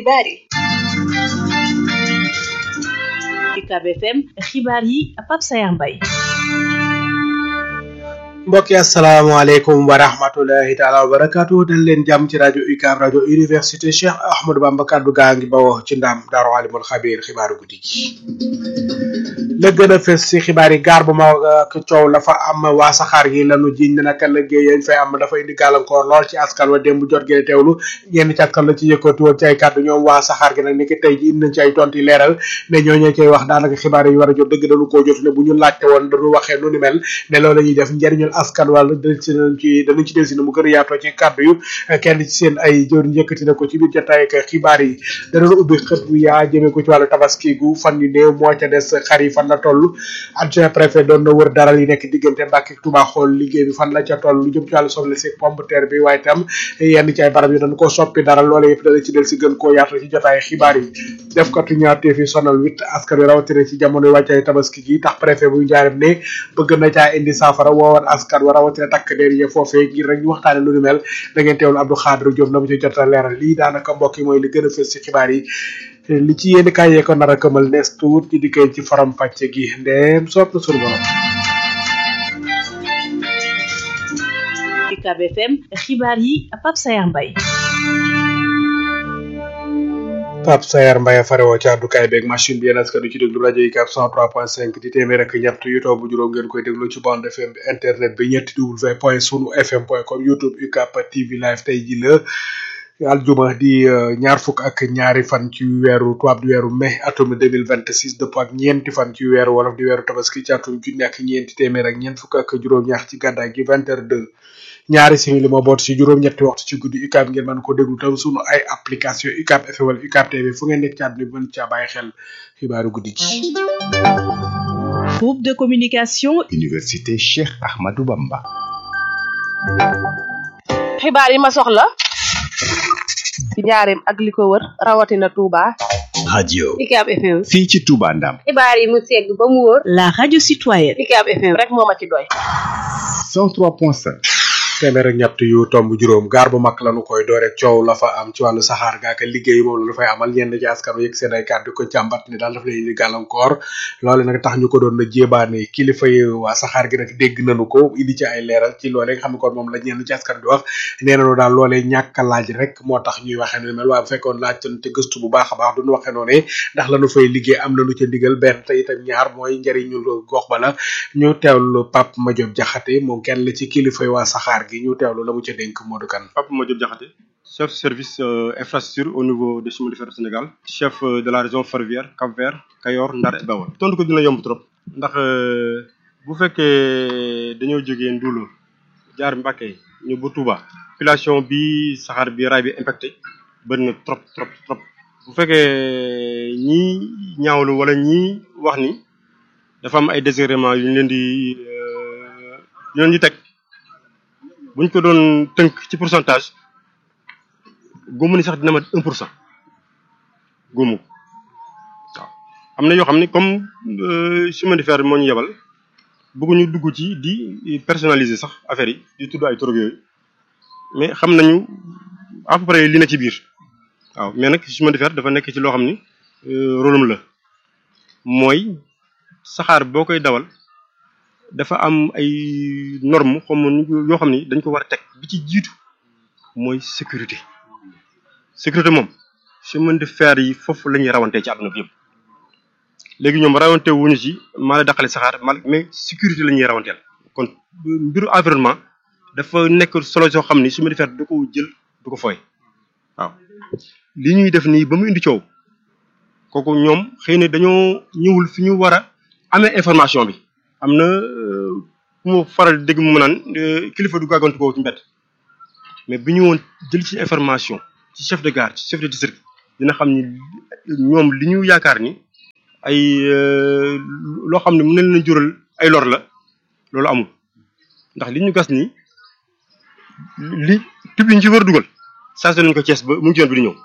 xibaar yi UCAB FM xibaar yi Pape Sayar Mbaye mbokk yi asalaamaaleykum wa rahmatulahi taala wa barakaatu dañ leen jàmm ci rajo UCAB rajo université Cheikh Ahmadou Bamba kaddu gaa ngi bawoo ci ndam daaru alimul xabiir xibaaru guddi gi la gën a fës ci xibaar yi gaar bu ma ak coow la fa am waa saxaar gi lanu jiñ ne naka liggéey yañ fay am dafa indi gàllankoor lool ci askan wa démb jot gee teewlu ñenn ci askan la ci yëkkati woon ci ay kàddu ñoom waa saxaar gi nag ni ki tey ji indi nañ ci ay tontu yi leeral ne ñooñu koy wax daanaka xibaar yi war a jot dëgg dañu koo jot ne bu ñu laajte woon dañu waxee nu ni mel ne loolu la ñuy def njëriñul askan wala danañ ci ci danañ ci delsi na mu gën a yaatoo ci kàddu yu kenn ci seen ay jëwriñ yëkkati na ko ci biir jotaay ak xibaar yi danañ ubbi xët bu yaa jëmee ko ci wàllu tabaski gu fan yu néew moo ca des xar yi fan la toll adjoint préfet doon na wër daral yi nekk diggante Mbàkke Touba xool liggéey bi fan la ca toll lu jëm ci wàllu soble si pomme de terre bi waaye tam yenn ci ay barab yi dañ ko soppi daral loola yëpp dana ci del si gën koo yaatu ci jotaay xibaar yi def katu ñaarteef yi sonal wit askan wi rawatina ci jamono wàccaay tabaski gi tax préfet bu njaareem ne bëgg na caa indi saafara woowoon askan wa rawatina takk der yi foofee ngir rek ñu waxtaane lu ni mel da ngeen teewlu Abdou Khadre Diop na mu ci jot a leeral lii daanaka mbokk yi mooy li gën a fës ci xibaar yi li ci yéen kaay yee ko nar a këmal nees tuut ci dikkee ci faram pàcce gi ndeem sopp na sunu borom UCAB FM xibaar yi Pape Sayar Mbaye Pape Sayar Mbaye farewoo ci àddukaay beeg machine bi yéen askan wi ci déglu rajo UCAB 103.5 di téeméer ak ñett yu toog bu juróom ngeen koy déglu ci bande FM bi internet bi ñetti w point sunu fm point com youtube UCAB TV live tey ji la aljuma di ñaar fukk ak ñaari fan ci weeru tubaab di weeru mai atum 2026 dëpp ak ñeenti fan ci weeru wolof di weeru tabaski ci atum junni ak ñeenti téeméer ak ñeent fukk ak juróom-ñaar ci gàddaay gi vingt heures deux ñaari simili moo boot ci juróom-ñetti waxtu ci guddi UCAB ngeen mën ko déglu tam sunu ay application UCAB FM wala UCAB TV fu ngeen nekk ci àdduna bi mën caa bàyyi xel xibaaru guddi gi. groupe de communication université Cheikh Ahmadou Bamba. xibaar yi ma soxla ci njaareem ak li ko wër rawatina Touba. radio UCAB FM. fii ci Touba Ndam. xibaar yi mu segg ba mu wóor. la radio citoyenne UCAB FM rek moo ma ci doy. 103.5. téeméer ak ñett yu tomb juróom gaar bu mag lañu koy doore coow la fa am ci wàllu saxaar gaak liggéey moom la ñu fay amal ñenn ci askan wi yëg seen ay kàddu ko jàmbat ni daal daf leen di gàllankoor loole nag tax ñu ko doon na jébaane kilifa yi waa saxaar gi nag dégg nañu ko indi ci ay leeral ci loole nga xam ne kon moom la ñenn ci askan di wax nee nañu daal loolee ñàkk a laaj rek moo tax ñuy waxee nu mel waaye bu fekkoon laaj te gëstu bu baax a baax duñu waxee noonu ndax lañu fay liggéey am nañu ca ndigal benn te itam ñaar mooy njëriñu gox ba la ñu teewlu Pape Madiop Diakhaté moom kenn la ci kilifa yi waa saxaar gi ñu teewlu la mu ca dénk Modou Kane Pape Madiop Diakhaté chef service infrastructure au niveau des chemins de fer du Sénégal chef de la région ferroviaire Cap-Vert Kayor Ndar et Bawol tontu ko dina yomb trop ndax bu fekkee dañoo jógee Ndulo jaar Mbacké ñu ba Touba population bi saxaar bi raay bi impacté bëri na trop trop trop bu fekkee ñii ñaawlu wala ñii wax ni dafa am ay désagréments yu ñu leen di yu leen di teg buñ ko doon tënk ci pourcentage góomu ni sax dina mat un pour cent góomu waaw am na yoo xam ne comme chemin de fer moo ñu yebal bëgguñu dugg ci di personnaliser sax affaire yi di tudd ay trop yooyu mais xam nañu à peu près li na ci biir waaw mais nag chemin de fer dafa nekk ci loo xam ni rôlam la mooy saxaar boo koy dawal dafa am ay normes comme yoo xam ni dañ ko war a teg bi ci jiitu mooy sécurité sécurité moom chemin de fer yi foofu la ñuy rawantee ci àdduna bi yëpp léegi ñoom rawante wuñu ci maa la daqale saxaar mal mais sécurité la ñuy rawanteel kon mbiru environnement dafa nekk solo soo xam ni chemin de fer du ko jël du ko fooy waaw li ñuy def nii ba mu indi coow kooku ñoom xëy na dañoo ñëwul fi ñu war a amee information bi am na ku ma faral dégg mu naan kilifa du gàggantu ko ci mbedd mais bi ñu woon jël ci information ci chef de gare ci chef de district dina xam ni ñoom li ñu yaakaar ni ay loo xam ne mën na leen jural ay lor la loolu amul ndax li ñu gas ni li tub yi ñu ci war a dugal chargé nañu ko Thiès ba mu ngi ci yoon bi di ñëw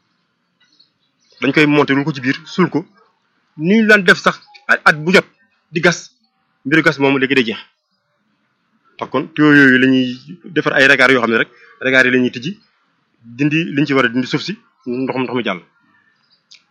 dañ koy monté lu ko ci biir suul ko ni ñu daan def sax at bu jot di gas mbiru gas moom léegi day jeex par kon tuyau yooyu la ñuy defar ay regard yoo xam ne rek regard yi la ñuy tijji dindi liñ ci war a dindi suuf si ndox ndox mi jàll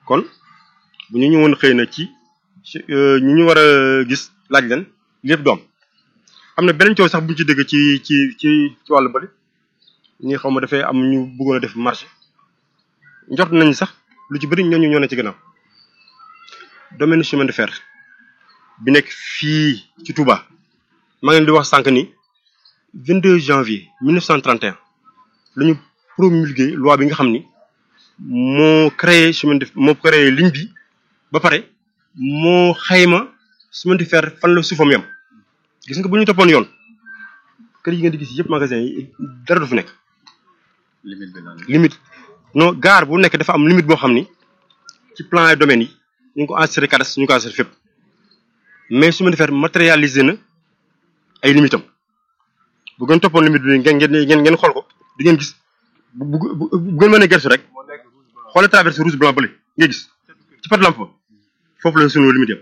kon bu ñu ñëwoon xëy na ci ñi ñu war a gis laaj leen lépp doom am na beneen coow sax bu ñu ci dégg ci ci ci ci wàllu bëri ñi xaw ma dafay am ñu bëggoon a def marché njort nañ sax lu ci bëri ñooñu ñoo ne ci gannaaw domaine chemin de fer bi nekk fii ci Touba maa ngi leen di wax sànq ni 22 janvier 1931 la ñu promulgué loi bi nga xam ni moo créé chemin de moo créé ligne bi ba pare moo xayma chemin de fer fan la suufam yam gis nga bu ñu toppoon yoon kër yi ngeen di gis yëpp magasin yi dara du fi nekk. limite bi lan limite non gare bu nekk dafa am limite boo xam ni ci plan et domaine yi ñu ngi ko enregistré cadastre ñu ngi ko enregistré fépp mais chemin de fer matérialisé na ay limitam bu ngeen toppoon limite bi ngeen ngeen ngeen xool ko di ngeen gis bu bu bu ngeen mënee gerte rek xoolee traversé rouge blanc bële ngay gis ci pat lampe ba foofu la sunu limite yam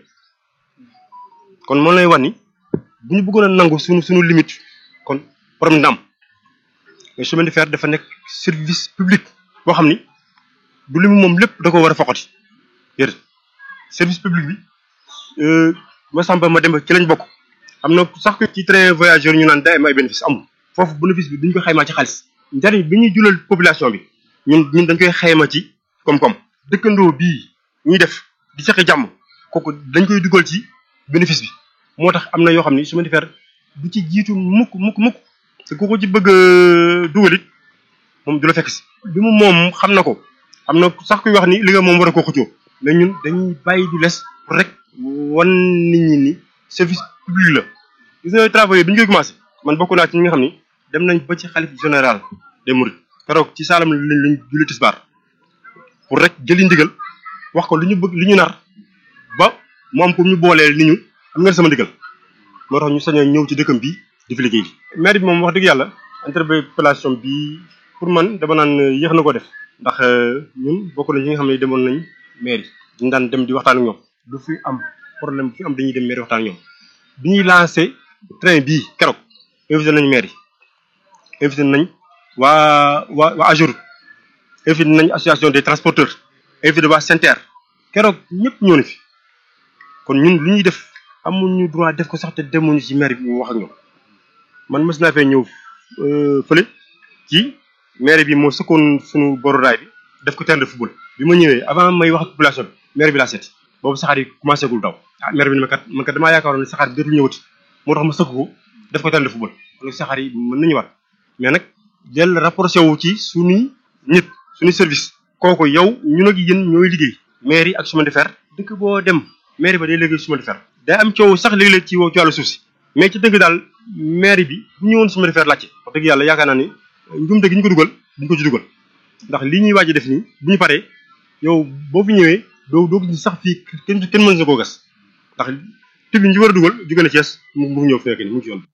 kon moom lay wax ni bu ñu bëggoon a nangu sunu sunu limite kon problème dina am mais chemin de fer dafa nekk service public boo xam ni du limu moom lépp da ko war a foqati yéen service public bi ma samba ma dem ci lañ bokk am na sax ci train voyageur ñu naan day am ay bénéfice amul foofu bénéfice bi duñ ko xaymaa ci xaalis njariñ bi ñuy julal population bi ñun ñun dañ koy xayma ci koom-koom dëkkandoo bii ñuy def di seqi jàmm kooku dañ koy dugal ci bénéfice bi moo tax am na yoo xam ni chemin de fer du ci jiitu mukk mukk mukk te ku ko ci bëgg a dugal it moom du la fekk si bi mu moom xam na ko am na sax kuy wax ni li nga moom war a koo xëccoo mais ñun dañuy bàyyi du les pour rek wan nit ñi ni service public la gis nga travaux yi bi ñu koy commencé man bokk naa ci ñi nga xam ni dem nañ ba ci xalif général des mourides keroog ci saalam lañ lañ julli tisbaar pour rek jëli ndigal wax ko li ñu bëgg li ñu nar ba mu am ko ñu booleel ni ñu am ngeen sama ndigal moo tax ñu sañ a ñëw ci dëkkam bi di fi liggéey bi maire bi moom wax dëgg yàlla interpellation bi pour man dama naan yéex na ko def ndax ñun bokk nañ ñi nga xam ne demoon nañ maire yi ñu daan dem di waxtaan ak ñoom du fi am problème bu fi am dañuy dem maire waxtaan ak ñoom bi ñuy lancé train bii keroog invité nañ maire yi invité nañ waa waa waa AGEROUTE invité nañ association des transporteurs invité waa SENTER keroog ñëpp ñoo ne fi kon ñun lu ñuy def amuñu droit def ko sax te demuñu ci maire bi mu wax ak ñoom man mës naa fee ñëw fële ci maire bi moo sëkkoon suñu borodaay bi def ko terrain de football bi ma ñëwee avant may wax ak population bi maire bi laa seeti boobu saxaar yi commencé gul daw ah maire bi ne ma kat man kat damaa yaakaaroon ne saxaar bi dootul ñëwati moo tax ma sëkk ko def ko terrain de football donc saxaar yi mën nañu war mais nag del rapproché wu ci suñuy nit suñuy service kooku yow ñun ak yéen ñooy liggéey maire yi ak chemin de fer dëkk boo dem maire ba day liggéey chemin de fer day am coow sax léeg-léeg ci ci wàllu suuf si mais ci dëgg daal maire bi bu ñëwoon chemin de fer laajte wax dëgg yàlla yaakaar naa ni njumte gi ñu ko dugal duñ ko ci dugal ndax lii ñuy waaj def nii bu ñu paree yow boo fi ñëwee doo doo gis sax fii kenn kenn mën na koo gas ndax tib ñu war a dugal jóge na Thiès mu mu ñëw fekk ni mu ngi ci yoon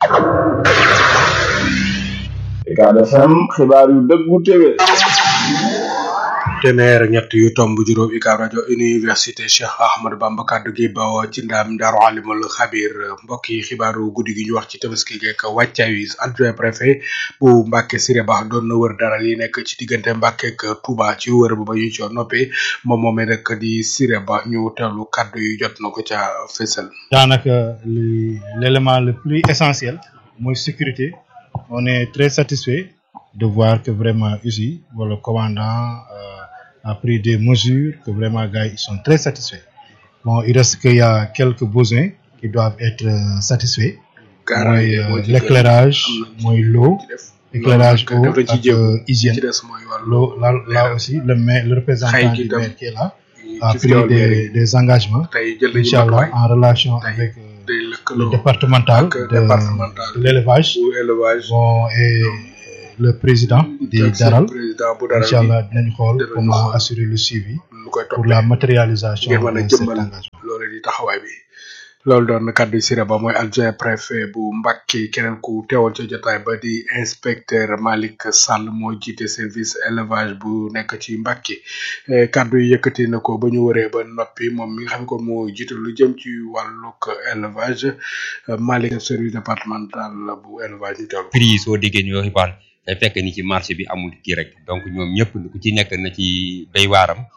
Ucab FM xibaar yu dëggu téwé téeméer ñett yu tomb juróom UCAB rajo université Cheikh Ahmadou Bamba kaddu gi bawoo ci ndam Daaru Alimul Xabir mbokk yi xibaaru guddi gi ñu wax ci tabaski geek wàccaay wi adjoint préfet bu Mbàkke Siré Ba doon na wër dara yi nekk ci diggante Mbàkke ak Touba ci wër ba ba ñu ci noppee moom moomee rek di Siré Ba ñu teewlu kaddu yu jot na ko ca fésal. daanaka li l'élément le plus essentiel mooy sécurité on est très satisfait de voir que vraiment ici le commandant a pris des mesures que vraiment gars ils sont très satisfaits bon il reste qu'il y a quelques besoins qui doivent être euh, satisfaits mooy l'éclairage mooy l'eau éclairage eau ak hygiène l'eau là là aussi le maire le représentant du maire qui est là a pris des des engagements inchallah en relation avec le départemental de l'élevage bon et le président di daral incha allah dinañ xool comment assurer le suivi pour la matérialisation de cet engagement loolu di taxawaay bi loolu doon kaddu Siré Ba mooy adjoint préfet bu Mbacké keneen ku teewoon ca jotaay ba di inspecteur Malick Sall moo jiite service élevage bu nekk ci Mbacké kaddu yi yëkkati na ko ba ñu waree ba noppi moom mi nga xam ko moo jiite lu jëm ci wàllug élevage Malick service départemental bu élevage ñu teewlu. prix yi soo déggee ñu xibaar day fekk ni ci marché bi amul kii rek donc ñoom ñëpp ku ci nekk na ci béy waaram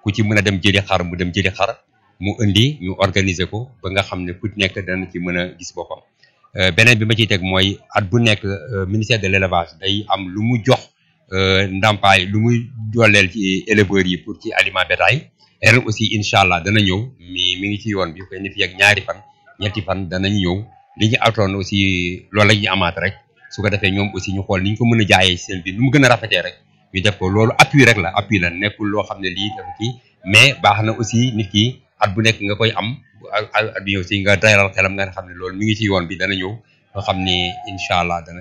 ku ci mën a dem jëli xar mu dem jëli xar mu indi ñu organiser ko ba nga xam ne ku nekk dana ci mën a gis boppam beneen bi ma ciy teg mooy at bu nekk ministère de l'élevage day am lu mu jox ndàmpaay lu muy dooleel ci éleveurs yi pour ci aliment bétail ren aussi incha allah dana ñëw mi mi ngi ci yoon bi koy ne fi ak ñaari fan ñetti fan danañ ñëw li ñu atoon aussi loolu la ñuy amaat rek su ko defee ñoom aussi ñu xool ni ñu ko mën a jaayee seen bi nu mu gën a rafetee rek ñu def ko loolu appui rek la appui la nekkul loo xam ne lii dafa kii mais baax na aussi nit ki at bu nekk nga koy am at bi aussi nga dayal xelam nga xam ne loolu mi ngi ci yoon bi dana ñëw nga xam ni incha allah dana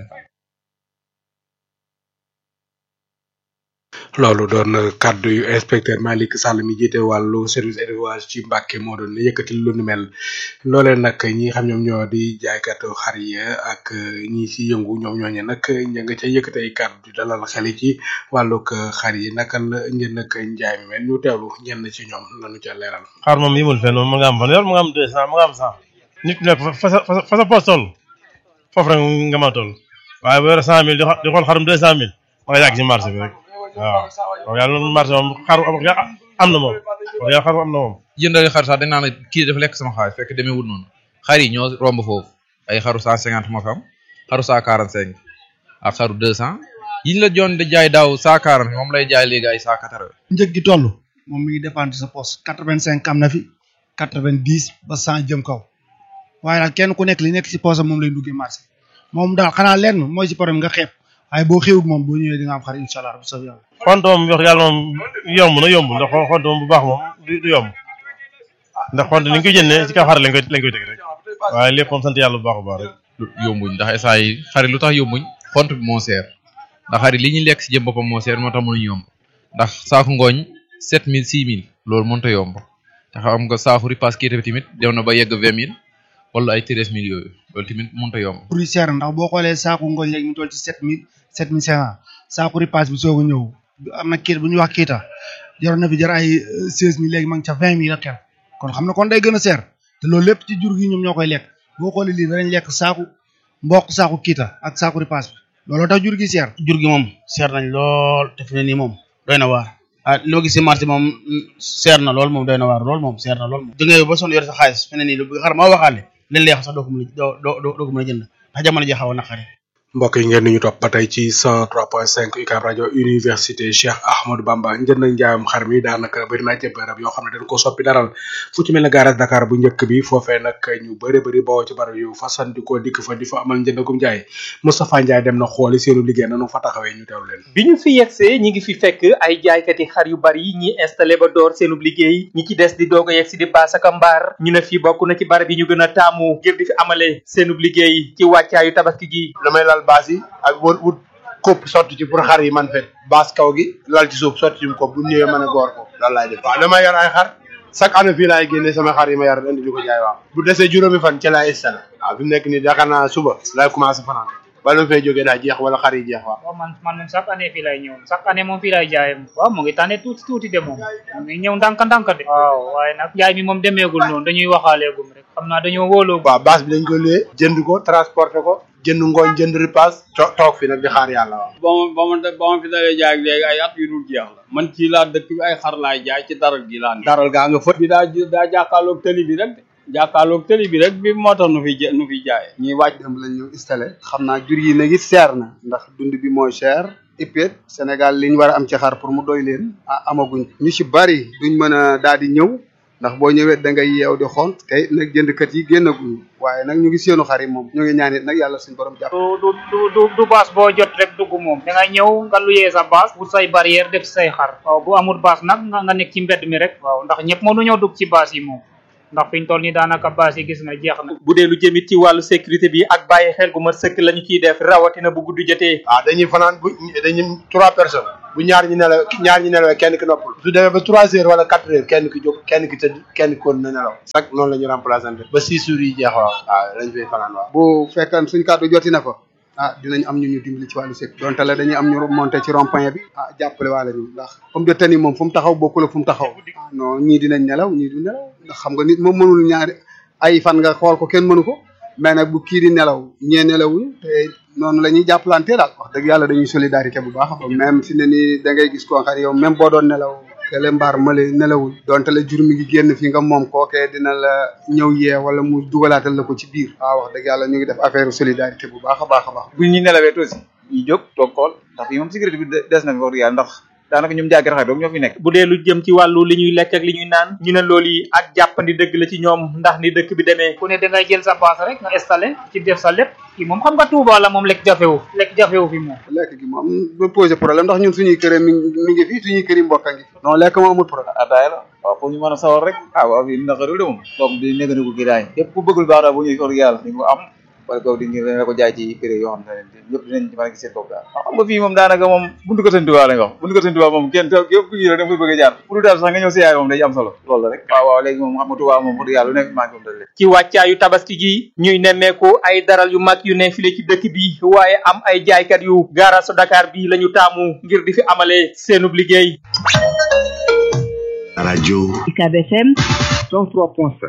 loolu doon kaddu yu inspecteur Malick Sall mi jiite wàllu service élevage ci Mbàkke moo doon yëkkati lu nu mel loolee nag ñi xam ñoom ñoo di jaaykatu xar yi ak ñi ci yëngu ñoom ñooñe nag ña nga ca yëkkati ay kaddu di dalal xel yi ci wàllug xar yi naka la ngeen nag njaay mi mel ñu teewlu ñenn ci ñoom lañu ca leeral. xar moom yimul fenn moom mu nga am fan yor mu nga am deux cent mu nga am cent nit ku nekk fa sa fa sa poos toll foofu rek nga ma toll waaye bu yore cent mille di xool xarum deux cent mille ma nga yàgg ci marché bi rek waaw wax yàlla noonu marché moom xaru am na moom wax yàlla xaru am na moom jëndal xar sax dañ naan kii dafa lekk sama xaalis fekk demee wut noonu xar yi ñoo romb foofu ay xaru cent cinquante moo fa am xaru cent quarante cinq ak xaru deux cent yiñ la joon di jaay daaw cent quarante moom lay jaay léegi ay cent quatre njëg gi toll moom mi ngi dépendre sa poste quatre vingt cinq am na fi quatre vingt dix ba cent jëm kaw waaye daal kenn ku nekk li nekk si poste moom lay duggee marché moom daal xanaa lenn mooy si problème nga xeeb waaye boo xewut moom boo ñëwee di nga am xar incha allah bu soobee yàlla. xont moom wax yàlla moom yomb na yomb ndax xont moom bu baax moom du du yomb ndax xont ni ñu koy jëndee ci kaw xar lañ koy lañ koy teg rek waaye lépp moom sant yàlla bu baax a baax rek. yombuñ ndax instant yi xar yi lu tax yombuñ xont bi moo seer ndax xar yi li ñuy lekk si jëm boppam moo seer moo tax mënuñ yomb ndax saaku ngooñ sept mille six mille loolu mënut a yomb te xam nga saaku ripaas kii tamit dem na ba yegg vingt mille wala ay treize mille yooyu loolu tamit mënut a yomb. pour yi seer ndax boo xoolee saaku ngooñ léegi mu toll ci sept mille sept mille cinq cent saaku ripaas bi soog a ñëw am na kiit bu ñuy wax kiita jar na fi jar ay seize mille léegi ma ngi ca vingt mille ak kon xam na kon day gën a seer te loolu lépp ci jur gi ñoom ñoo koy lekk boo xoolee lii danañ lekk saaku mboq saaku kiita ak saaku ripaas bi looloo tax jur gi seer. jur gi moom seer nañ lool te fi ne nii moom doy na waar ah li ma gis si marché moom seer na lool moom doy na waar lool moom seer na lool moom da ngay ba sonn yore sa xaalis fi ne nii lu xar ma waxaale leen leex sax doo ko mën a doo doo doo ko mën a jënd ndax jamono ji xaw a naqari mbokk yi ngeen ñu topp ba tey ci 103.5 UCAB rajo université Cheikh Ahmadou Bamba njënd na njaayam xar mi daanaka bëri naa ci bërëb yoo xam ne dañ ko soppi daral fu ci mel ne garage Dakar bu njëkk bi foofee nag ñu bëri bëri bawoo ci barab yu fasandikoo dikk fa di fa amal njëndagum njaay Moustapha Ndiaye dem na xooli seenu liggéey nanu fa taxawee ñu teewlu leen bi ñu fi yegsee ñi ngi fi fekk ay jaaykati xar yu bari ñi installé ba door seenub liggéey ñi ci des di doog a yegsi di baas ak mbaar ñu ne fii bokk na ci barab yi ñu gën a taamu ngir di fi amale seenub liggéey ci wàccaayu tabaski gi damay lal baas yi ak wut wut kopp sotti ci pour xar yi man fet baas kaw gi lal ci suuf sotti ci kopp bu ñëwee mën a goor ko loolu laay def waaw damay yor ay xar chaque année fii laay génne sama xar yi ma yar indi di ko jaay waaw bu desee juróomi fan ci laay installé waaw fi mu nekk nii yaakaar naa suba laay commencé fanaan bala ma fay jógee daa jeex wala xar yi jeex waaw waaw man man moom chaque année fii lay ñëw chaque année moom fii lay jaayee waaw mu ngi tànne tuuti tuuti de moom mu ngi ñëw ndànk ndànk de waaw waaye nag jaay mi moom demeegul noonu dañuy waxaaleegum rek xam naa dañoo wóoloo waaw base bi dañ ko luyee jënd ko transporté ko jënd ngooñ jënd ripaas toog fi nag di xaar yàlla waaw ba ma ba ma ba ma fi dalee jaay léegi ay at yu dul jeex la man ci laa dëkk bi ay xar laay jaay ci daral gi laa ne daral gaa nga fët bi daa daa jàkkaarloog tëli bi rek de jàkkaarloog tëli bi rek bi moo tax nu fi nu fi jaayee ñuy wàcc dem lañ ñu installé xam naa jur yi nag it seer na ndax dund bi mooy cher ipet Sénégal li ñu war a am ci xar pour mu doy leen ah amaguñ ñu ci bari duñ mën a daal di ñëw ndax boo ñëwee da ngay yeew di xont tey nag jëndkat yi génnaguñ waaye nag ñu ngi seenu xar yi moom ñu ngi ñaan it nag yàlla suñu borom jàpp du du du du baas boo jot rek dugg moom da ngay ñëw nga luyee sa baas wut say barrière def say xar waaw bu amul baas nag nga nga nekk ci mbedd mi rek waaw ndax ñëpp mënuñoo dugg ci baas yi moom ndax fi ñu toll nii daanaka baas yi gis nga jeex na bu dee lu jëmit ci wàllu sécurité bi ak bàyyi xel gu ma sëkk la ñu ciy def rawatina bu guddi jotee waaw dañuy fanaan bu dañuy trois personnes bu ñaar ñi nelaw ñaar ñi nelawee kenn ki noppal su demee ba trois heures wala quatre heures kenn ki jóg kenn ki tëdd kenn ki kon na nelaw chaque noonu la ñu remplaçante ba six jours yi jeex waaw waaw dañ fay fanaan waaw bu fekkan suñ kàddu joti na fa ah dinañ am ñu ñu dimbali ci wàllu sécurité donte la dañuy am ñu monté ci rond point bi ah jàppale waale ñu ndax comme de tani moom fu mu taxaw bokkul ak fu mu taxaw non ñii dinañ nelaw ñii du nelaw ndax xam nga nit moom mënul ñaari ay fan nga xool ko kenn mënu ko mais nag bu kii di nelaw ñee nelawuñ te noonu la ñuy jàppalante daal wax dëgg yàlla dañuy solidarité bu baax même fi ne nii da ngay gis koo xam yow même boo doon nelaw kele mbaar male nelawul donte la jur mi ngi génn fi nga moom kookee dina la ñëw yee wala mu dugalaatal la ko ci biir waaw wax dëgg yàlla ñu ngi def affaire solidarité bu baax a baax a baax bu ñu nelawee aussi ñu jóg toog xool ndax fii moom sécurité bi des na fi wax dëgg yàlla ndax daanaka ñoom jaagir xay doog ñoo fi nekk bu dee lu jëm ci wàllu li ñuy lekk ak li ñuy naan ñu ne loolu yi ak jàppandi dëgg la ci ñoom ndax ni dëkk bi demee ku ne da ngay jël sa paas rek nga installé ci def sa lépp kii moom xam nga Touba la moom lekk jafewu lekk jafewu fi moom lekk gi moom du posé problème ndax ñun suñuy kër mi mi ngi fi suñuy kër yi mbokk a ngi fi non lekk moom amul problème ataaya la waaw pour ñu mën a sawar rek ah waaw fii naqarul de moom toog di néganiku gi daay képp ku bëggul baax daal bu ñuy wax dëgg yàlla di nga ko am wala kaw di ñu la ko jaay ci prix yoo xam ne ñëpp dinañ ci mën a gis seen bopp daal xam nga fii moom daanaka moom buntu ko sëñ Tuubaa lañ wax buntu ko sëñ Tuubaa moom kenn képp ku ñu da nga bëgg a jaar pour daal sax nga ñëw si yaay moom day am solo loolu la rek waaw waaw léegi moom xam nga Tuubaa moom wax dëgg yàlla lu nekk manqué moom dal ci wàccaayu tabaski gi ñuy nemmeeku ay daral yu mag yu ne file ci dëkk bi waaye am ay jaaykat yu gaarasu Dakar bi la ñu taamu ngir di fi amalee seenub liggéey rajo UCAB FM 103.7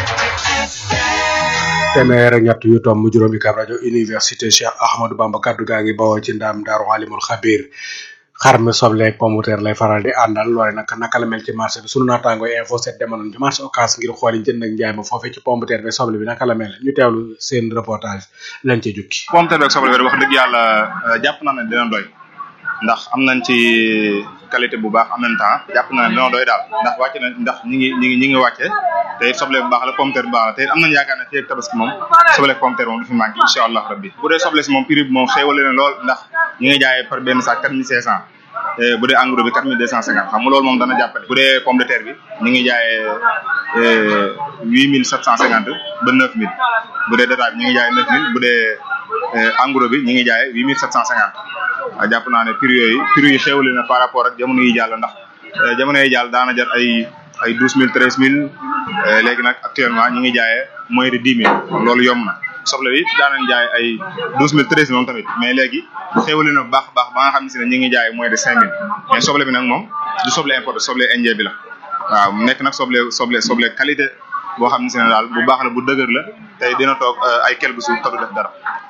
téeméer ak ñett yu tomb juróomi kab rajo université Cheikh Ahmadou Bamba kaddu gaa ngi bawoo ci ndam daaru alimul xabir xar mi soble ak pomuteer lay faral di àndal loole nag naka la mel ci marché bi sunu naataango info set demoon ci marché occas ngir xooli jënd ak njaay ma foofee ci pomuteer bi soble bi naka la mel ñu teewlu seen reportage lañ ci jukki pomuteer bi ak soble bi wax dëgg yàlla jàpp naa ne dina doy ndax am nañ ci qualité bu baax en même temps jàpp naa ne dina doy daal ndax wàcce na ndax ñi ngi ñi ngi ñi ngi wàcce te it soble bu baax la pomuteer bu baax la te it am nañ yaakaar ne fii ak tabaski moom soble ak pomuteer moom du fi manqué incha allah rabbi bu dee soble si moom prix bi moom xéewale na lool ndax ñi ngi jaayee par benn sac quatre mille cinq cent bu dee engrais bi quatre mille deux cent cinquante xam nga loolu moom dana jàppale bu dee pomme de terre bi ñi ngi jaayee huit mille sept cent cinquante ba neuf mille bu dee détail bi ñi ngi jaayee neuf mille bu dee engrais bi ñi ngi jaayee huit mille sept cent cinquante waaw jàpp naa ne prix yooyu prix yi xéewale na par rapport ak jamono yi jàll ndax jamono yi jàll daana jar ay ay douze mille treize mille léegi nag actuellement ñi ngi jaayee moins de dix mille kon loolu yomb na soble bi daanañ jaay ay douze mille treize mille tamit mais léegi xéewale na bu baax baax ba nga xam ne si ne ñi ngi jaay moins de cinq mille mais soble bi nag moom du soble importé soble indien bi la waaw mu nekk nag soble soble soble qualité boo xam ne si ne daal bu baax la bu dëgër la tey dina toog ay quelques jours te du def dara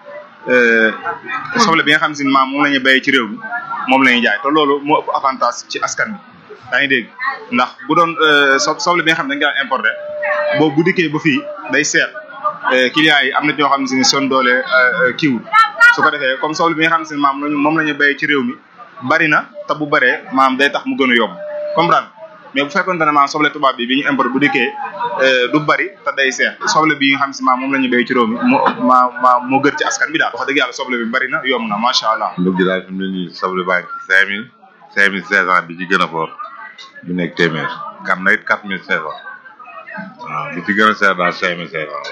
soble bi nga xam si ne maam moom la ñuy béyee ci réew mi moom la ñuy jaay te loolu moo ëpp avantage ci askan bi yaa ngi dégg ndax bu doon so soble bi nga xam ne dañ koy importé boobu bu dikkee ba fii day seet clients yi am na ñoo xam ne si ne son doole kiiwul su ko defee comme soble bi nga xam ne si ne maam lañu moom la ñu béyee ci réew mi bari na te bu baree maam day tax mu gën a yomb comprendre mais bu fekkoon ne maam soble tubaab bi bi ñu importé bu dikkee du bari te day seet soble bi nga xam si maam moom la ñu béy ci réew mi moo ma ma moo gën ci askan bi daal wax dëgg yàlla soble bi bari na yomb na macha allah. ndug gi daal fi mu ne nii soble baa ngi ci cinq mille cinq mille cinq cent bi ci gën a fort bi nekk téeméer kam na it quatre mille cinq cent waaw bi ci gën a seer daal cinq mille cinq cent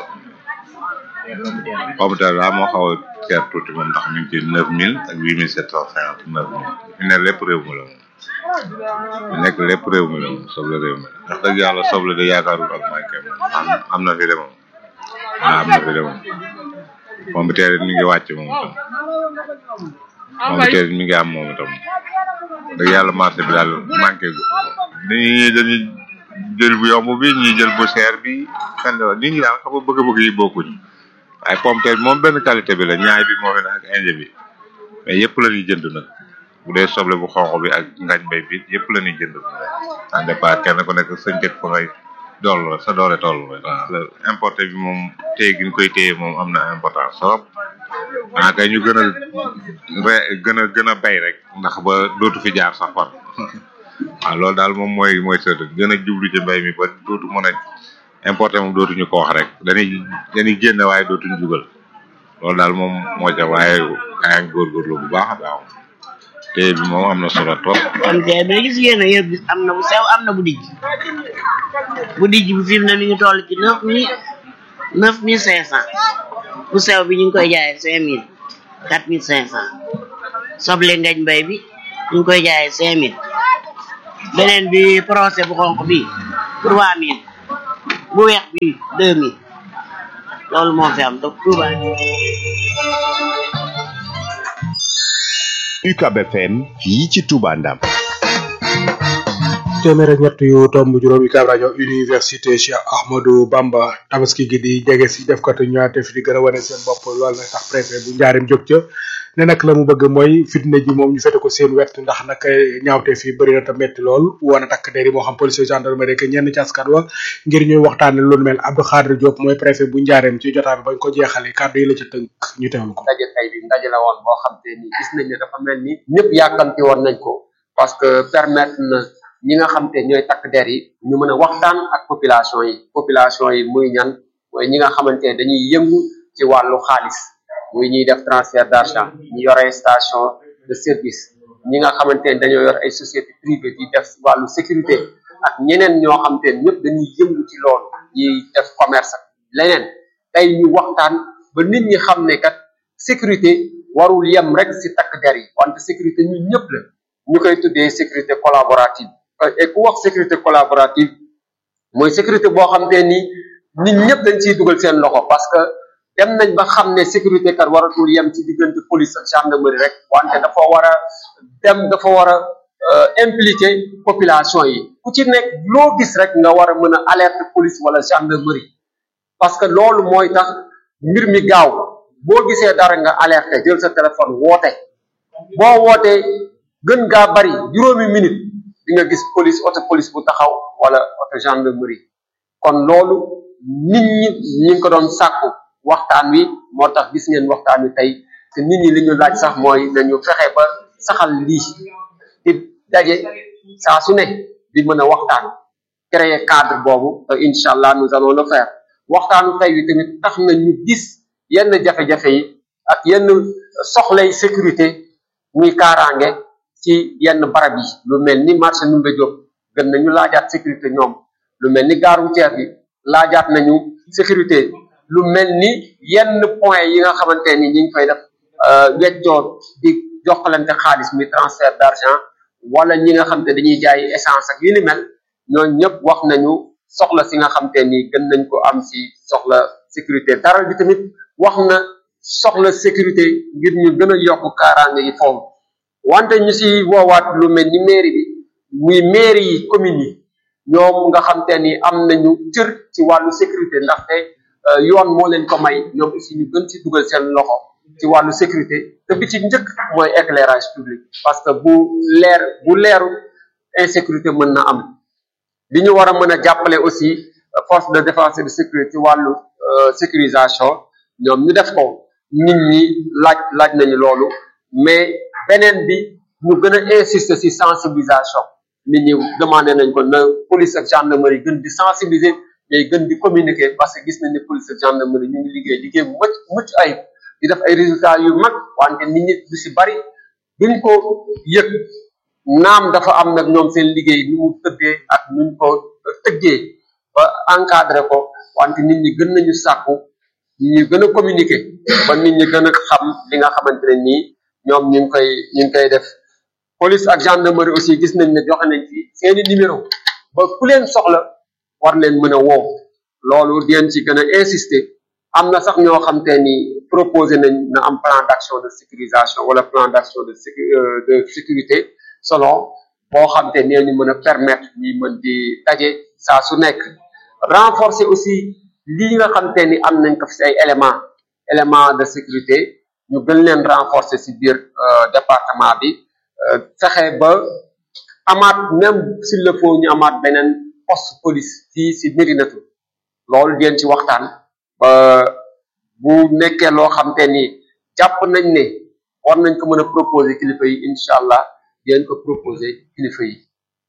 pomme de terre daal moo xaw a seer tuuti moom ndax mi ngi ci neuf mille ak huit mille sept cent cinquante neuf mille fi ne lépp réew mi la moom fi nekk lépp réew mi la moom soble réew mi la ndax dëgg yàlla soble de yaakaarul ak manqué am am na fi de moom waaw am na fi de moom pomme de terre it mi ngi wàcc moom itam pomme de terre it mi ngi am moom itam dëgg yàlla marché bi daal manqué gu dañuy dañuy jël bu yomb bi ñuy jël bu cher bi kan la nit ñi daal xam nga bëgg-bëgg yi bokkuñ waaye pomme de terre bi moom benn qualité bi la ñaay bi moo fi ne ak indien bi mais yëpp la ñuy jënd nag bu dee soble bu xonq bi ak ngañ bay bi yëpp la ñuy jënd en départ kenn ku nekk sa njëg fa ngay dool sa doole toll rek waaw importé bi moom téye gi ñu koy téye moom am na importance trop ah kay ñu gën a re gën a gën a bay rek ndax ba dootu fi jaar sax far waaw loolu daal moom mooy mooy sët gën a jublu ci mbay mi ba dootu mën a importé moom dootuñu ko wax rek dañuy dañuy génne waaye dootuñu jugal loolu daal moom moo ca waaye gaa ngi góorgóorlu bu baax a baax te bi moom am na solo trop. kon tey ba gis ngeen ne yëpp gis am na bu sew am na bu dijj bu dijj bi fi mu ne mi ngi toll ci neuf mille neuf mille cinq cent bu sew bi ñu ngi koy jaayee cinq mille quatre mille cinq cent soble ngañ mbay bi ñu ngi koy jaayee cinq mille beneen bi procès bu xonq bi trois mille bu weex bi deux mille loolu moo fi am donc Touba. UCAB FM fii ci Touba Ndam. téeméer ak ñett yu tomb juróomi kaab rajo université Cheikh Ahmadou Bamba tabaski gi di jege si def katu ñaate fi di gën a wane seen bopp loolu nag tax préfet bu njaarim jóg ca ne nag la mu bëgg mooy fitna ji moom ñu fete ko seen wet ndax nag ñaawte fi bëri na te metti lool woon a takk der yi moo xam police gendarmerie que ñenn ci askan wa ngir ñuy waxtaane lu nu mel Abdou Khadre Diop mooy préfet bu njaareem ci jotaay bi bañ ko jeexale kàddu yi la ca tënk ñu teewlu ko ndaje tey bi ndaje la woon boo xam te ni gis nañ ne dafa mel ni ñëpp yàkkamti woon nañ ko parce que permettre na ñi nga xam te ñooy takk der yi ñu mën a waxtaan ak population yi population yi muy ñan mooy ñi nga xamante ne dañuy yëngu ci wàllu xaalis muy ñuy def transfert d'argent ñi yore station de service ñi nga xamante ne dañoo yor ay société privée di def wàllu sécurité ak ñeneen ñoo xamante ne ñëpp dañuy yëngu ci loolu ñiy def commerce ak leneen tey ñu waxtaan ba nit ñi xam ne kat sécurité warul yem rek si takk der yi wante sécurité ñun ñëpp la ñu koy tuddee sécurité collaborative et ku wax sécurité collaborative mooy sécurité boo xam te ni nit ñëpp dañ ciy dugal seen loxo parce que dem nañ ba xam ne sécurité kat waratul yem ci diggante police ak gendarmerie rek wante dafa war a dem dafa war a impliquer population yi ku ci nekk loo gis rek nga war a mën a alerte police wala gendarmerie parce que loolu mooy tax mbir mi gaaw boo gisee dara nga alerte jël sa téléphone woote boo wootee gën gaa bari juróomi minute di nga gis police auto police bu taxaw wala auto gendarmerie kon loolu nit ñi ñi ngi ko doon sàkku waxtaan wi moo tax gis ngeen waxtaan wi tey te nit ñi li ñu laaj sax mooy nañu fexe ba saxal lii di daje saa su ne di mën a waxtaan créer cadre boobu te incha allah nous allons le faire waxtaanu tey wi tamit tax na ñu gis yenn jafe-jafe yi ak yenn soxlay sécurité muy kaaraange ci yenn barab yi lu mel ni marché Ndoumbé Diop gën nañu laajaat sécurité ñoom lu mel ni gare routière bi laajaat nañu sécurité lu mel ni yenn point yi nga xamante ni ñi ngi fay def weccoo di joxalante xaalis muy transfert d'argent wala ñi nga xam te dañuy jaay essence ak yu ni mel ñooñu ñëpp wax nañu soxla si nga xam te ni gën nañ ko am si soxla sécurité dara bi tamit wax na soxla sécurité ngir ñu gën a yokk kaaraange yi foofu wante ñu si woowaat lu mel ni mairie bi muy mairie yi communes yi ñoom nga xam te ni am nañu cër ci wàllu sécurité ndaxte yoon moo leen ko may ñoom aussi ñu gën ci dugal seen loxo ci wàllu sécurité te bi ci njëkk mooy éclairage public parce que bu leer bu leeru insécurité mën na am li ñu war a mën a jàppale aussi force de défense et de sécurité ci wàllu sécurisation ñoom ñu def ko nit ñi laaj laaj nañu loolu mais beneen bi ñu gën a insister ci sensibilisation nit ñi demandé nañ ko na police ak gendarmerie gën di sensibiliser mais gën di communiquer parce que gis nañ ne police ak gendarmerie ñu ngi liggéey liggéey bu mucc mucc ayib di def ay résultats yu mag wante nit ñi du si bari duñ ko yëg naam dafa am nag ñoom seen liggéey nu mu tëddee ak nuñ ko tëggee ba encadré ko wante nit ñi gën nañu sàkku ñu gën a communiquer ba nit ñi gën a xam li nga xamante ne nii ñoom ñu ngi koy ñu ngi koy def police ak gendarmerie aussi gis nañ ne joxe nañ fi seeni numéro ba ku leen soxla war leen mën a woo loolu di leen ci gën a insister am na sax ñoo xam te ni proposé nañ na am plan d'action de sécurisation wala plan d'action de sécu de sécurité selon boo xam te nee ñu mën a permettre ñi mën di daje saa su nekk renforcer aussi lii nga xam te ni am nañ ko fi si ay éléments éléments de sécurité ñu gën leen renforcer si biir département bi fexe ba amaat même s'il le faut ñu amaat beneen poste police fii si Médinatu loolu ngeen ci waxtaan ba bu nekkee loo xam te ni jàpp nañ ne war nañ ko mën a proposer kilifa yi incha allah ngeen ko proposer kilifa yi.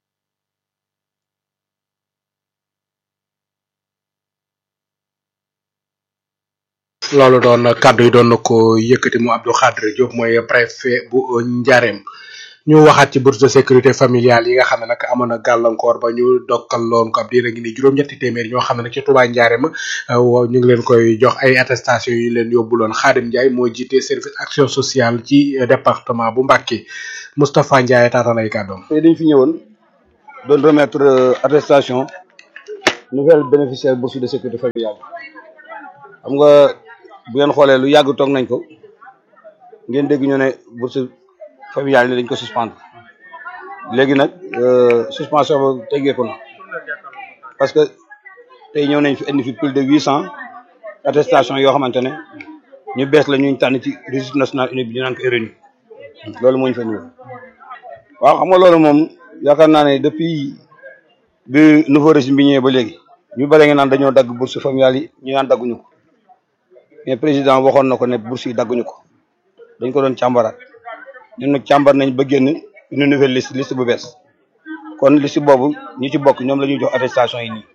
loolu doon kàddu yi doon na ko yëkkati mu Abdou Khadre Diop mooy préfet bu Ndiarème ñu waxaat ci bourse de sécurité familiale yi nga xam ne nag amoon na gàllankoor ba ñu dokkal loon ko ab diir a ngi ni juróom-ñetti téeméer ñoo xam ne nag ci Touba Ndiarème ñu ngi leen koy jox ay attestation yu leen yóbbuloon Khadim Ndiaye moo jiite service action sociale ci département bu Mbacké Moustapha Ndiaye taataan ay kàddoom. tey dañ fi ñëwoon doon remettre attestation nouvelle bénéficiaire bourse de sécurité familiale xam nga bu ngeen xoolee lu yàgg toog nañ ko ngeen dégg ñu ne bourse familiale ni dañ ko suspendre léegi nag suspension ba teggeeku na parce que tey ñëw nañ fi indi fi plus de huit cent attestation yoo xamante ne ñu bees la ñu tànn ci registre national unique bi ñu naan ko RNU loolu moo ñu fa ñëw waaw xam nga loolu moom yaakaar naa ne depuis bi nouveau régime bi ñëwee ba léegi ñu bëri nga naan dañoo dagg bourse familiale yi ñu naan dagguñu ko mais président waxoon na ko ne bourse yi dagguñu ko dañ ko doon càmbaraat ñun nag càmbar nañ ba génn une nouvelle liste liste bu bees kon liste boobu ñi ci bokk ñoom la ñuy jox attestation yi nii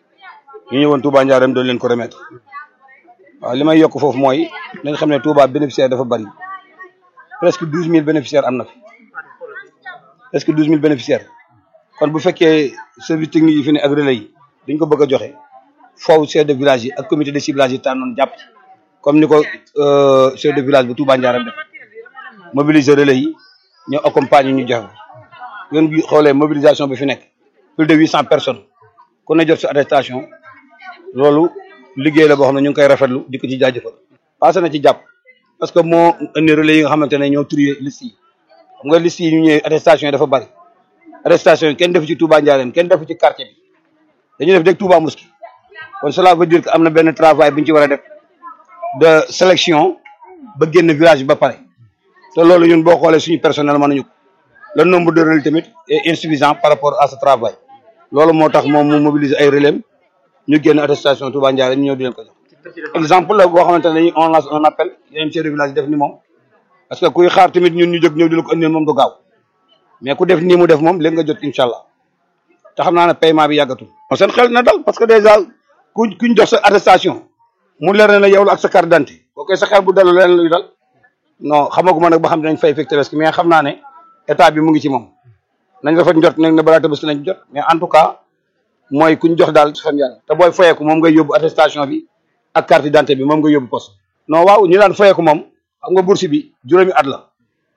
ñu ñëwoon Touba Ndiarème doon leen ko remettre waaw li may yokk foofu mooy nañ xam ne Touba bénéficiaire dafa bari presque douze mille bénéficiaires am na fi presque douze mille bénéficiaires kon bu fekkee service technique yi fi ne ak relais yi dañ ko bëgg a joxe foofu chef de village yi ak comité de ciblage yi tànnoon jàpp ci comme ni ko chef de village bu Touba Ndiarème def mobiliser relais yi ñoo accompagner ñu joxe ngeen gi xoolee mobilisation bi fi nekk plus de huit cent personnes ku ne jot sa attestation loolu liggéey la boo xam ne ñu ngi koy rafetlu di ko ci jaajëfal passé na ci jàpp parce que moo indi relais yi nga xamante ne ñoo trier liste yi xam nga liste yi ñu ñëwee attestation yi dafa bari attestation yi kenn defu ci Touba Ndiarème kenn defu ci quartier bi dañu def dégg Touba Mosquée kon cela veut dire que am na benn travail bu ñu ci war a def de sélection ba génn village bi ba pare te loolu ñun boo xoolee suñu personnel mën nañu ko le nombre de relais tamit est insuffisant par rapport à ce travail loolu moo tax moom mu mobiliser ay relais ñu génn attestation Touba Ndiarème ñu ñëw di leen ko jox exemple la boo xamante ne dañuy on lance un appel yeneen chef de village def ni moom parce que kuy xaar tamit ñun ñu jóg ñëw di la ko indil moom du gaaw mais ku def nii mu def moom léegi nga jot incha allah te xam naa ne paiement bi yàggatul. seen xel na dal parce que déjà ku kuñ jox sa attestation mu leer na la yow la ak sa carte d'identité boo koy sa xel bu dalu leen luy dal non xamaguma nag ba xam ne dañ fay fekk tabaski mais xam naa ne état bi mu ngi ci moom nañ rafet njot nag ne balaa tabaski nañ jot mais en tout cas mooy kuñ jox daal xam yàlla te booy fayeeku moom ngay yóbbu attestation bi ak carte d'identité bi moom nga yóbbu poste non waaw ñu daan fayeeku moom xam nga bourse bi juróomi at la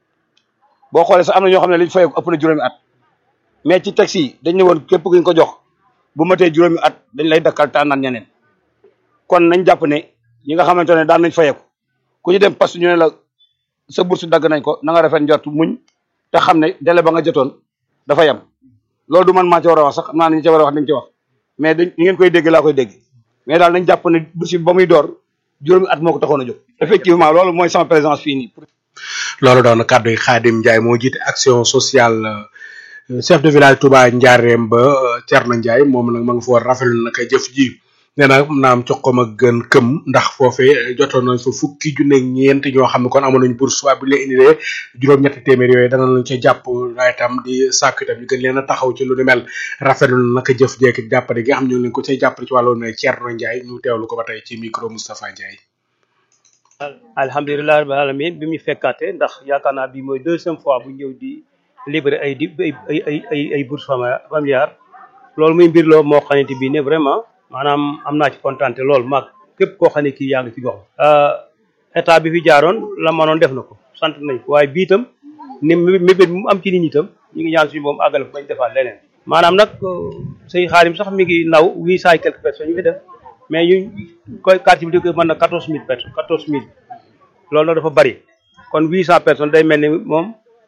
boo xoolee sax am na ñoo xam ne liñ fayeeku ëpp na juróomi at mais ci taxi yi dañ ne woon képp kuñ ko jox bu matee juróomi at dañ lay dakkal tànnaan ñeneen kon nañ jàpp ne ñi nga xamante ne daan nañ fayeeku ku ñu dem poste ñu ne la sa bourse dagg nañ ko na nga rafet njort muñ te xam ne délai ba nga jotoon dafa yem loolu du man maa ci war a wax sax xam naa ne ñu ci war a wax dañ ci wax mais dañ ñi ngeen koy dégg laa koy dégg mais daal nañ jàpp ne bourse bi ba muy door juróomi at moo ko taxoon a jóg effectivement loolu mooy sama présence fii nii loolu doon kàddu yi Khadim Ndiaye moo jiite action sociale chef de village Touba Ndiarème ba Thierno Ndiaye moom nag ma nga fa war rafetlu nag jëf ji nee na naam cox ko ma gën këm ndax foofee jotoon nañ fa fukki junne ak ñeent ñoo xam ne kon amoon nañ bourse waaye bu ñu leen indilee juróom-ñetti téeméer yooyu dana lañ ca jàpp waaye itam di sàkk itam ñu gën leen a taxaw ci lu ni mel rafetlu na nag jëf jeek jàppale gi nga xam ñu ngi leen ko cay jàppale ci wàllu ne Thierno Ndiaye ñu teewlu ko ba tey ci micro Moustapha Ndiaye. alhamdulilah rabbil alamin bi mu fekkaate ndax yaakaar naa bi mooy deuxième fois bu ñëw di libéré ay di ay ay ay ay bourse familiale loolu muy mbir loo moo xamante bi ne vraiment maanaam am naa ci kontaan lool maag képp koo xam ne kii yaa ngi ci gox état bi fi jaaroon la manoon def na ko sant nañ ko waaye bii itam ni mébét mu am ci nit ñi itam ñu ngi ñaan suñu moom àggale ko bañ defaat leneen maanaam nag sëñ xaarim sax mi ngi naw huit cent et quelques personnes ñu fi def mais ñu koy quartier bi di mën na quatorze mille personnes quatorze mille loolu nag dafa bari kon huit cent personnes day mel ni moom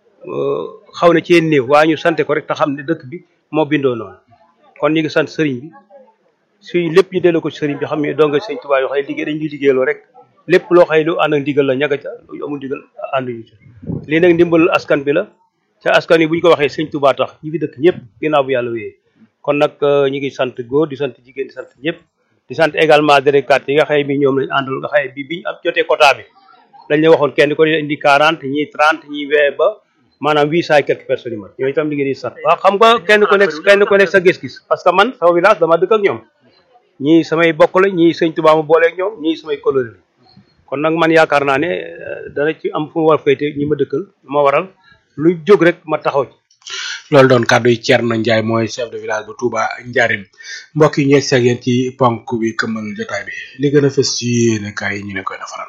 xaw na cee néew waaye ñu sante ko rek te xam ne dëkk bi moo bindoo noonu kon ñu ngi sant sëriñ bi suy lépp ñu delloo ko ci sëriñ bi xam ne donga sëñ Tuubaa yoo xëy liggéey dañ ñuy liggéeyloo rek lépp loo xëy lu ànd ak ndigal la ñaga ca lu amul ndigal ànduñu ci lii nag ndimbalul askan bi la ca askan yi bu ñu ko waxee sëñ Tuubaa tax ñi fi dëkk ñëpp ginnaaw bu yàlla wéyee kon nag ñu ngi sant góor di sant jigéen di sant ñëpp di sant également délégués yi nga xëy bi ñoom lañ àndal nga xëy bi biñ am jotee quota bi dañ la waxoon kenn ko indi quarante ñii trente ñii wee ba maanaam huit cent et quelques personnes yi mat ñooñu itam liggéey di sant waaw xam nga kenn ku nekk kenn ku nekk sa gis-gis parce que man sama village dama dëkk ak ñoom ñii samay bokk la ñii sëñ Tuubaa ma booleeg ñoom ñii samay coloré la kon nag man yaakaar naa ne dana ci am fu mu war féete ñi ma dëkkal ma waral lu jóg rek ma taxaw ci loolu doon kàddu yi Thierno Ndiaye mooy chef de village bu Touba Ndiarème mbokk yi ñeeg seeg yéen ci ponk bi këmmal jotaay bi li gën a fës ci yéene kaay yi ñu ne koy defaral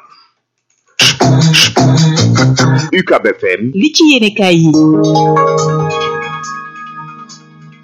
UCAB FM li ci yéene kaay yi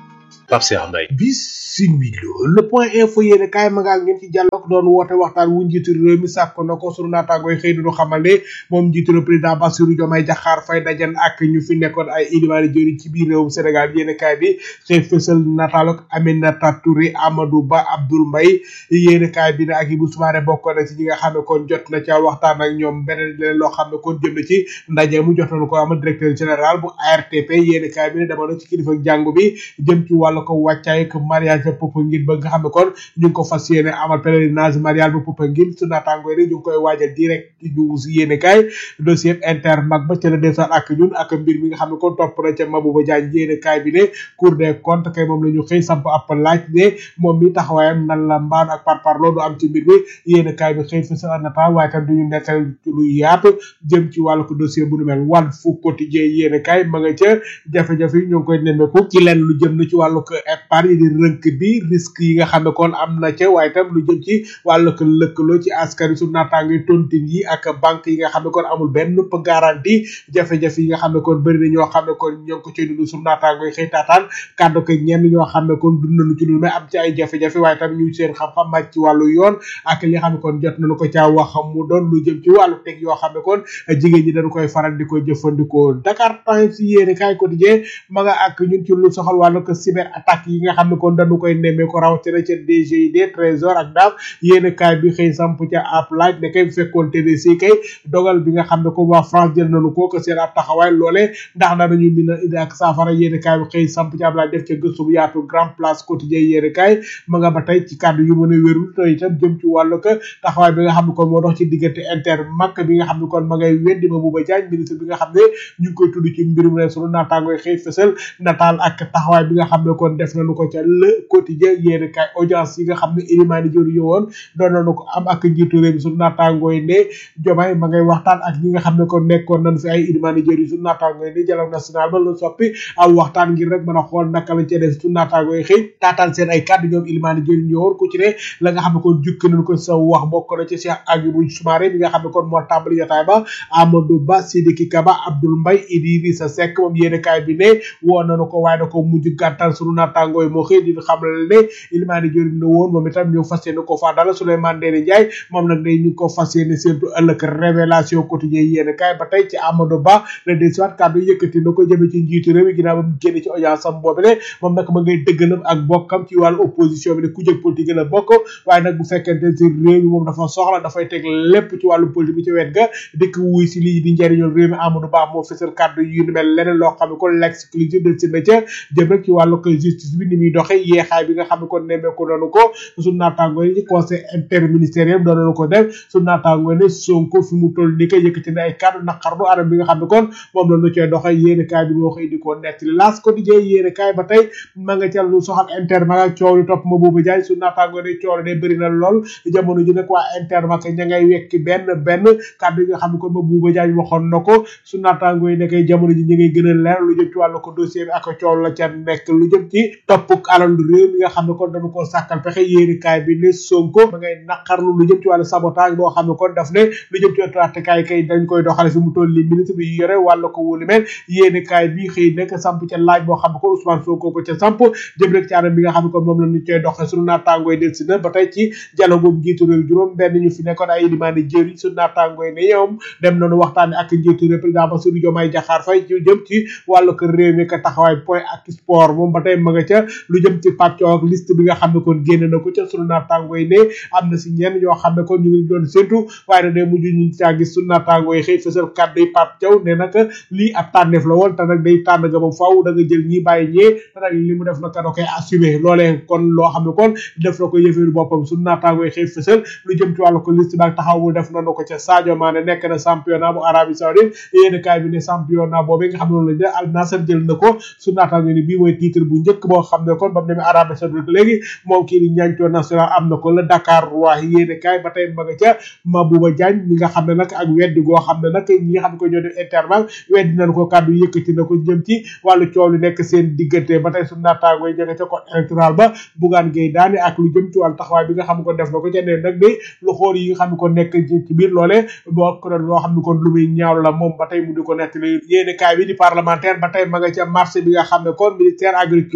Pape Cheikh Mbaye bisimilo le point info yéene kaay ma nga ak ngeen ci jàllok doon woote waxtaan wu njiitu réew mi sàkk na ko sunu naataangooy xëy du xamal ne moom njiitu réew président Bassirou Diomaye Diakhar Faye dajan ak ñu fi nekkoon ay ilimaani jëriñ ci biir réewum Sénégal yéene kaay bi xëy fësal nataalok Aminata Touré Amadou Ba Abdoul Mbaye yéene kaay bi ne ak Ibou Soumaré bokk na ci ñi nga xam ne kon jot na ca waxtaan ak ñoom beneen leneen loo xam ne kon jëm na ci ndaje mu jot nañu ko amal directeur général bu ARTP yéene kaay bi ne dama na ci kilifa jàngu bi jëm ci wàllu ko wàccaay ak mariage Popenguine ba nga xam ne kon ñu ngi ko fas yéene amal pèlerinage mariage bu Popenguine su naataangoo yi ñu ngi koy waajal direct ñu si yéene kaay dossier inter mag ba ca la desal ak ñun ak mbir mi nga xam ne kon topp na ca Mabouba Diagne yéene kaay bi ne cour des comptes kay moom la ñu xëy samp ab laaj ne moom mi taxawaayam nan la mbaan ak par par loolu am ci mbir mi yéene kaay bi xëy fa sa nata waaye tam duñu nekkal lu yaatu jëm ci wàllu ko dossier bu nu mel wàll fu quotidien yéene kaay ma nga ca jafe-jafe yi ñoo ngi koy nemmeeku ci lenn lu jëm na ci wàllu ko épargne di rënk bi risque yi nga xam ne kon am na ca waaye tam lu jëm ci wàllu ko lëkkaloo ci askan su naataango tontine yi ak banque yi nga xam ne kon amul benn garantie jafe-jafe yi nga xam ne kon bëri na ñoo xam ne kon ñoo ngi ko cay dund su naataango yi xëy taataan kàddu ko ñenn ñoo xam ne kon dund nañu ci lu may am ci ay jafe-jafe waaye tam ñu seen xam-xam màcc ci wàllu yoon ak li nga xam ne kon jot nañu ko caa wax mu doon lu jëm ci wàllu teg yoo xam ne kon jigéen ñi dañu koy faral di ko jëfandikoo Dakar Times yéene kaay quotidien ma nga ak ñun ci lu soxal wàllu ko cyber attaque yi nga xam ne kon dañu koy nemmee ko rawatina ca DGID trésor ak daaf yéene kaay bi xëy samp ca ab laaj ne kay fekkoon TDC kay dogal bi nga xam ne ko waa France jël nañu ko que seen ab taxawaay loolee ndax danañu mën a indi ak saafara yéene kaay bi xëy samp ca ab laaj def ca gëstu bu yaatu grand place quotidien yéene kaay ma nga ba tey ci kàddu yu mën a wérul te itam jëm ci wàllu ko taxawaay bi nga xam ne kon moo dox ci diggante inter mak bi nga xam ne kon ma ngay weddi ma buba jaañ ministre bi nga xam ne ñu ngi koy tudd ci mbirum ne sunu naataangoy xëy fësal nataal ak taxawaay bi nga xam ne kon def nañu ko ca le quotidien yéene kaay audience yi nga xam ne ilimaani jëru yowoon doon nañu ko am ak njiitu réew mi sunu naataangooy ne jomaay ma ngay waxtaan ak ñi nga xam ne kon nekkoon nañ fi ay ilimaani jëru sunu naataangooy ne dialogue national ba lu soppi aw waxtaan ngir rek mën a xool naka lañ cee def sunu naataangooy xëy taataan seen ay kàddu ñoom ilimaani jëru yowoon ku ci ne la nga xam ne kon jukki nañ ko sa wax bokk na ci Cheikh Agibou Soumaré mi nga xam ne kon moo tàmbali jotaay ba Amadou Ba Sidiki Kaba Abdoul Mbaye Idrissa Seck moom yéene kaay bi ne woo nañu ko waaye da ko mujj gàttal sunu naataangooy moo xëy di xam ne ilimaani jëriñ la woon moom itam ñu fas yéene ko faa dala Souleymane Ndéné Ndiaye moom nag day ñu ko fas yéene surtout ëllëg révélation quotidien yéene kaay ba tey ci Amadou Ba le desiwaat kàddu yëkkati na ko jëme ci njiitu réew mi ginnaaw ba mu génne ci audience am boobu ne moom nag ma ngay dëggalam ak bokkam ci wàllu opposition bi ne ku jëg politique la bokk waaye nag bu fekkente ci réew mi moom dafa soxla dafay teg lépp ci wàllu politique bi ci wet ga dikk wuy si lii di njëriñul réew mi Amadou Ba moo fësal kàddu yu ni mel leneen loo xam ne kon l'exclusive del si na ca jëm rek ci wàllu ko justice bi ni muy doxe yeexaay bi nga xam ne kon nemmeeku doonu ko suñu naataango yi conseil interministériel doon nañu ko def suñu naataango ne Sonko fi mu toll ni ko yëkkati na ay kàddu naqarlu anam bi nga xam ne kon moom la ñu cee doxe yéene kaay bi moo xëy di ko nettali laas quotidien yéene kaay ba tey ma nga ca lu soxal inter ma nga coow li topp ma boobu jaay suñu naataango ne coow ne bëri na lool jamono ji nag waa inter ma ña ngay wekki benn benn kàddu yi nga xam ne kon ma buuba jaay waxoon na ko su naataango yi nekkay jamono ji ñu ngay gën a leer lu jëm ci wàllu ko dossier bi ak coow la ca nekk lu jëm ci topp alal réew mi nga xam ne kon dañu ko sàkkal pexe yéeni kaay bi ne Sonko ma ngay naqarlu lu jëm ci wàllu sabotage boo xam ne kon daf ne lu jëm ci trattekaay kay dañ koy doxale fi mu toll li ministre bi yore wàllu ko wóolu mel yéeni kaay bi xëy nekk samp ca laaj boo xam ne kon Ousmane Sonko ko ca samp jëm rek ci anam bi nga xam ne kon moom la ñu koy doxee sunu naataango yi del si na ba tey ci dialogue boobu njiitu réew juróom benn ñu fi nekkoon ay limaani jëriñ sunu naataango yi ne ñoom dem nañu waxtaane ak njiitu réew président Bassirou Diomaye Diakhar Faye ci jëm ci wàllu ko réew mi ka taxawaay point ak sport moom ba tey ma nga ca lu jëm ci pàccoo ak liste bi nga xam ne kon génn na ko ca sunu naataango yi ne am na si ñenn ñoo xam ne kon ñu ngi doon séntu waaye nag day mujj ñu caa gis sunu naataango yi xëy fësal kàddu yi Pape Thiaw ne nag lii ab tànneef la woon te nag day tànn nga moom faaw da nga jël ñi bàyyi ñee te nag li mu def nag da koy assumer loolee kon loo xam ne kon def na ko yëfeeru boppam sunu naataango yi xëy fësal lu jëm ci wàllu ko liste bi ak taxaw bu def nañu ko ca Sadio Mané nekk na championnat bu Arabie Saoudite yéen kaay bi ne championnat boobu nga xam ne noonu lañ def Al Nassr jël na ko su naataango ni bii mooy titre bu njëkk boo xam ne kon ba mu demee Arabie Saoudite léegi moom kii di ñancoo national am na ko la Dakar waa yéen kaay ba tey ma nga ca Mabouba Diagne mi nga xam ne nag ak weddi goo xam ne nag ñi nga xam ne ko ñoo def intervalle weddi nañ ko kàddu yëkkati na ko jëm ci wàllu coow li nekk seen diggante ba tey su naataango yi jege ca code électoral ba Bougane Gueye daane ak lu jëm ci wàllu taxawaay bi nga xam ne ko def na ko ca ne nag day lu xool yi nga xam ne ko nekk ci biir loolee bokk na loo xam ne kon lu muy ñaaw la moom ba tey mu di ko nettali yéene kaay bi di parlementaire ba tey ma nga ca marché bi nga xam ne kon ministère agriculture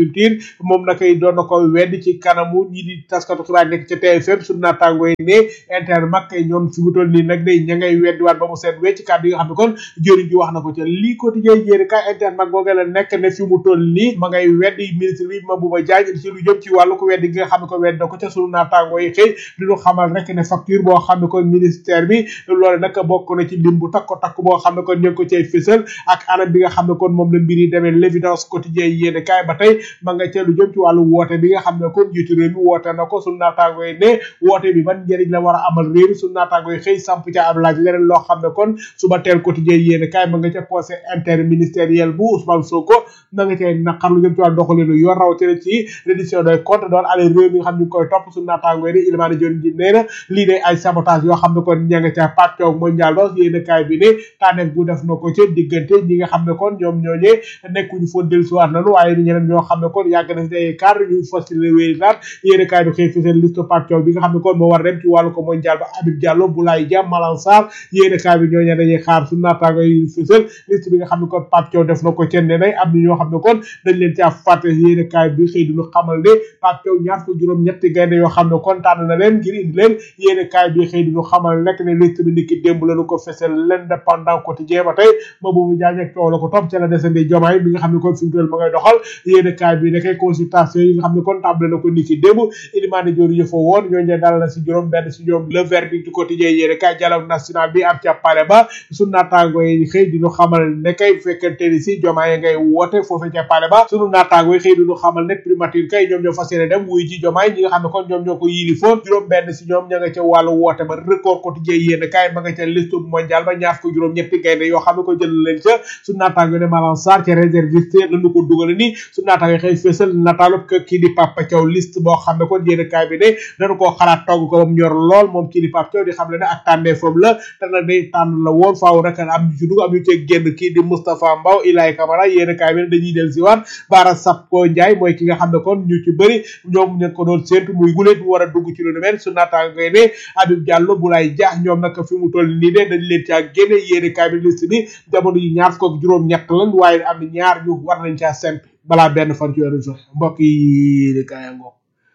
agriculture moom nakay doon na ko wedd ci kanamu ñi di taskatu xibaar nekk ca TFM su naataangoo yi ne intermac ñoom fi mu toll nii nag day ña ngay weddiwaat ba mu seet wecc kàddu yi nga xam ne kon jëriñ ji wax na ko ca lii quotidien jéeri kay intermac googe la nekk ne fi mu toll nii ma ngay weddi ministre bi Mabouba Diagne ci lu jëm ci wàllu ko weddi gi nga xam ne ko wedd na ko ca sunu naataangoo yi xëy di ñu xamal rek ne facture boo xam ne kon ministère bi loolu nag bokk na ci lim bu takko takk boo xam ne kon ñu ngi ko cay fësal ak anam bi nga xam ne kon moom la mbir yi demee l'évidence quotidien yéene kaay ba tey ma nga ca lu jëm ci wàllu woote bi nga xam ne kon njiitu réew mi woote na ko sunu naataangoo yi ne woote bi ban njëriñ la war a amal réew mi sunu naataangoo yi xëy samp ca ab laaj leneen loo xam ne kon suba teel quotidien yéene kaay ma nga ca conseil interministériel bu Ousmane Sonko ma nga cay naqar lu jëm ci wàllu doxalinu yoon rawatina ci reddition des comptes doon ale réew mi nga xam ne ñu koy topp sunu naataangoo yi ne Ilimane Dione ji nee na lii day ay sabotage yoo xam ne kon ña nga ca pacto mondial ba yéene kaay bi ne tànneef bu def na ko ca diggante ñi nga xam ne kon ñoom ñooñee nekkuñu foon dellusiwaat nanu waaye ñeneen ñoo xam ne kon yàgg na si ay cadre ñu facilité wéy naat yéene kaay bi xëy fi seen liste pacto bi nga xam ne kon moo war dem ci wàllu ko mondial ba Habib Diallo Boulaye Dia Malang Sarr yéene kaay bi ñooñee dañuy xaar su naataango yi fësal liste bi nga xam ne kon pacto def na ko ca ne nay am na ñoo xam ne kon dañ leen caa fàtte yéene kaay bi xëy duñu xamal ne pacto ñaar ko juróom ñetti gaynde yoo xam ne kon tànn na leen ngir indi leen yéene kaay bi xëy duñu xamal nekk ne liste bi niki démb lañu ko fësal l'indépendant quotidien ba tey ma boobu jaañ ak coow la ko topp ca la desandi jomaay bi nga xam ne kon fi mu toll ma ngay doxal yéene kaay bi nekkee consultation yi nga xam ne kon tàmbale na ko niki démb Ilimane Dior yëfa woon ñoo ñe dal na si juróom benn si ñoom le verdict du quotidien yéene kaay dialogue national bi am ca pale ba sunu naataango yi xëy di ñu xamal ne kay bu fekkente ni si jomaay ngay woote foofu ca pale ba sunu naataango yi xëy di ñu xamal ne primature kay ñoom ñoo fas yéene dem wuy ji jomaay ñi nga xam ne kon ñoom ñoo ko yili foon juróom benn si ñoom ña nga ca wàllu woote ba record quotidien yéene kaay ma nga ca liste mondial ba ñaar ko juróom ñetti gaynde yoo xam ne ko jël leen ca su naataango ne Malang Sarr ca réserviste lañu ko dugal ni su naataango xëy fësal nataalu kii di Papa Thiaw liste boo xam ne kon yéene kaay bi ne dañu koo xalaat togg ko ba mu ñor lool moom kii di Papa Thiaw di xam ne ne ak tànnee foofu la te nag day tànn la woon faaw rek am ñu ci dugg am ñu cee génn kii di Moustapha Mbaw Ilaay Camara yéene kaay bi ne dañuy del si waat Bara Sapko Ndiaye mooy ki nga xam ne kon ñu ci bëri ñoom ñu ko doon séentu muy guleet mu war a dugg ci lu nu mel su naataango ne Habib Diallo Boulaye Dia ñoom nag fi mu toll nii de dañ leen caa génne yéene kaay bi liste bi jamono yi ñaar fukk ak juróom ñett lañ waaye am na ñaar ñu war nañ caa semp balaa benn fan ci weeru juin mbokk yi de kaaya ngoog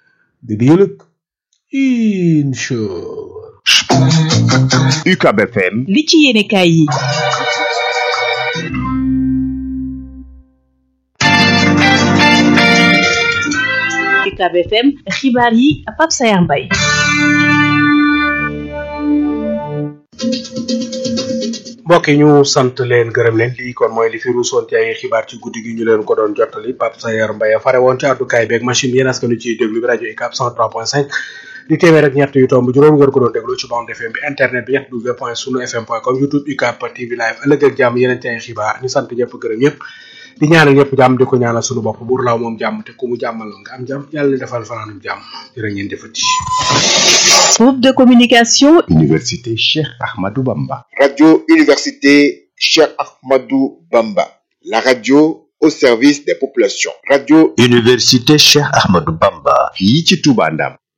di di yëlëg incha UCAB FM li ci yéene kaay yi UCAB FM xibaar yi Pape Sayar Mbaye mbokk yi ñu sant leen gërëm leen lii kon mooy li fi ruusoon ci ay xibaar ci guddi gi ñu leen ko doon jottali Pape Sayar Mbaye fare woon ci àddukaay beeg machine yéen askanu ciy déglu bi rajo UCAB 103.5 di téeméer ak ñett yu tomb juróom ngeen ko doon déglu ci bande FM bi internet bi ñett w point sunu fm point com youtube UCAB TV live ëllëg ak jàmm yeneen ci ay xibaar ñu sant ñëpp gërëm ñëpp di ñaanal ñëpp jàmm di ko ñaanal sunu bopp buur laaw moom jàmm te ku mu jàmmal nga am jàmm yàlla defal fanaanum jàmm jërë ngeen jëfati groupe de communication Université Cheikh Ahmadou Bamba Radio Université Cheikh Ahmadou Bamba la radio au service des populations radio Université Cheikh Ahmadou Bamba fii ci Touba Ndam